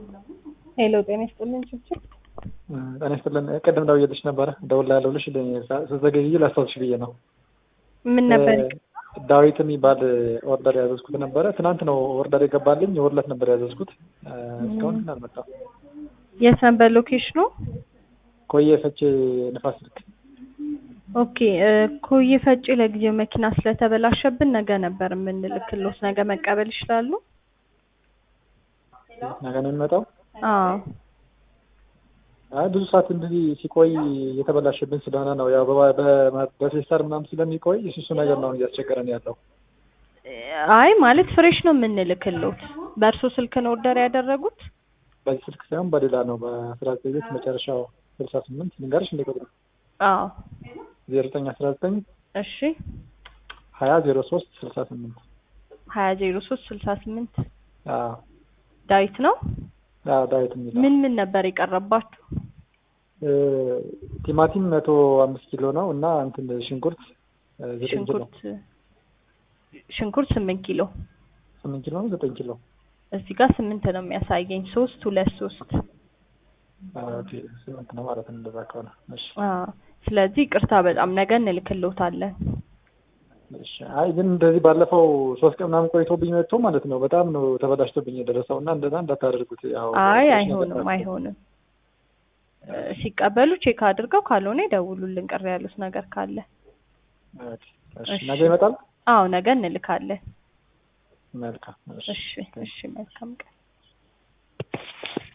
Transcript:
ሄሎ ጤና ይስጥልኝ ችብችብ ጤና ይስጥልን። ቅድም ደውዬልሽ ነበረ እደውልልሃለሁ ብለሽ ስትዘገይ ላስታውስሽ ብዬ ነው። ምን ነበር? ዳዊት የሚባል ኦርደር ያዘዝኩት ነበረ። ትናንት ነው ኦርደር የገባልኝ። የወርለት ነበር ያዘዝኩት። እስካሁን ግን አልመጣም። የት ነበር ሎኬሽኑ? ኮዬ ፈቼ ንፋስ ስልክ። ኦኬ ኮዬ ፈጬ ለጊዜው መኪና ስለተበላሸብን ነገ ነበር የምንልክሎት። ነገ መቀበል ይችላሉ? ነገ ነው የሚመጣው? አዎ አይ ብዙ ሰዓት እንደዚህ ሲቆይ የተበላሸብን ስለሆነ ነው። ያው በፌስታል ምናምን ስለሚቆይ እሱ እሱ ነገር ነው እያስቸገረን ያለው። አይ ማለት ፍሬሽ ነው የምንልክሎት። በእርሶ ስልክ ነው ኦርደር ያደረጉት? በዚህ ስልክ ሳይሆን በሌላ ነው። በአስራ ዘጠኝ ቤት መጨረሻው ስልሳ ስምንት ልንገርሽ እንደ ቁጥሩ አዎ ዜሮ ዘጠኝ አስራ ዘጠኝ እሺ ሀያ ዜሮ ሶስት ስልሳ ስምንት ሀያ ዜሮ ሶስት ስልሳ ስምንት አዎ ዳዊት ነው። አዎ ዳዊት የሚለው ምን ምን ነበር የቀረባችሁ? ቲማቲም መቶ አምስት ኪሎ ነው እና እንትን ሽንኩርት ዘጠኝ ኪሎ ሽንኩርት ሽንኩርት ስምንት ኪሎ ስምንት ኪሎ ነው ዘጠኝ ኪሎ እዚህ ጋር ስምንት ነው የሚያሳየኝ። ሶስት ሁለት ሶስት ኦኬ ስምንት ነው ማለት ነው። እንደዛ ከሆነ እሺ አዎ። ስለዚህ ቅርታ በጣም ነገ እንልክልዎታለን። እሺ አይ ግን እንደዚህ ባለፈው ሶስት ቀን ምናምን ቆይቶብኝ መጥቶ ማለት ነው በጣም ነው ተበላሽቶብኝ የደረሰው እና እንደዛ እንዳታደርጉት። ያው አይ አይሆንም አይሆንም። ሲቀበሉ ቼክ አድርገው ካልሆነ ይደውሉልን ቅር ያሉት ነገር ካለ። እሺ ነገ ይመጣል? አዎ ነገ እንልካለን። መልካም እሺ እሺ መልካም ቀን